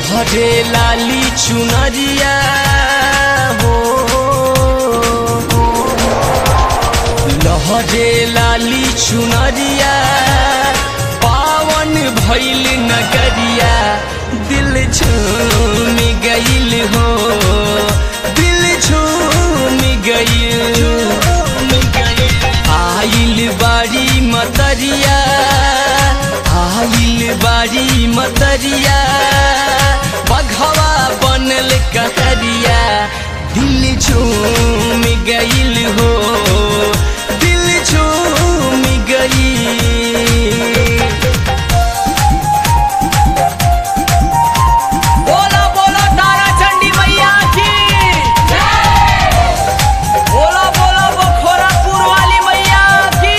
लहरे लाली चुनरिया हो लहरे लाली चुनरिया पावन भैल नगरिया दिल झूम गईल हो दिल झूम गईल आइल बारी मतरिया आइल बारी मतरिया बघवा बनल कहरिया दिल झूम गईल हो दिल झूम गईल बोला बोला तारा चंडी मैया की बोला बोला बखोरापुर वाली मैया की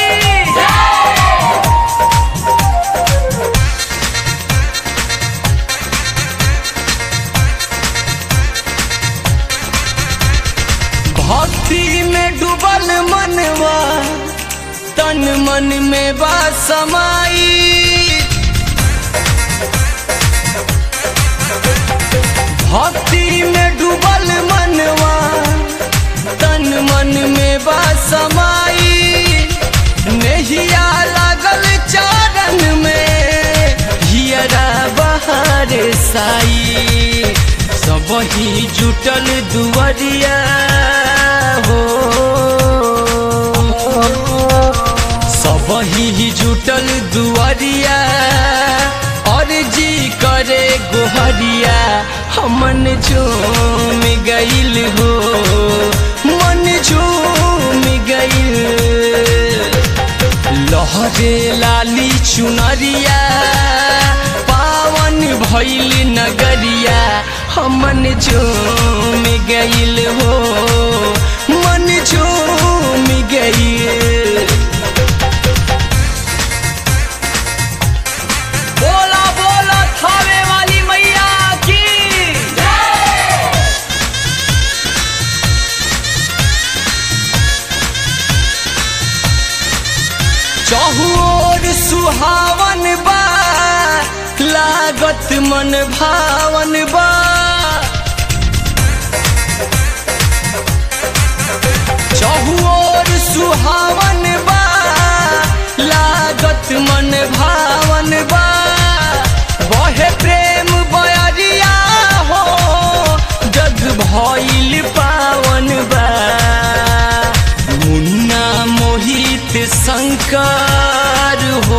भक्ति में डूबल मनवा तन मन में बा समाई भक्ति में डूबल मनवा तन मन में बा समाई नहिया लागल चारन में हियरा बहार साई सब ही जुटल दुवरिया हो सब ही जुटल दुवरिया और जी करे गोहरिया हमन झूम गईल हो मन झूम गईल लहरे लाली चुनरिया पावन भैल नगरिया हमन झूम गईल हो मन झूम गईल बोला बोला थावे वाली मैया की चहुओर सुहावन बा लागत मन भावन बा चहुओर सुहावन बा लागत मन भावन बा बहे प्रेम बयरिया हो जग भइल पावन बा मुन्ना मोहित शंकर हो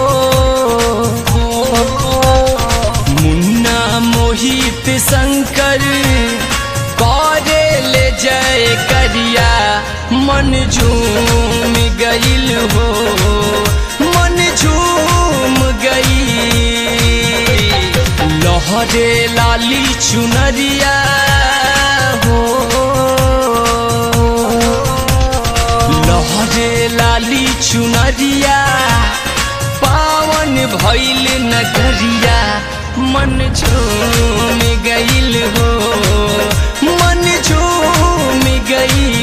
मुन्ना मोहित शंकर करे ले जय करिया मन झूम गईल हो मन झूम गई लहरे लाली चुनरिया हो लहरे लाली चुनरिया पावन भैल नगरिया मन झूम गईल हो मन झूम गई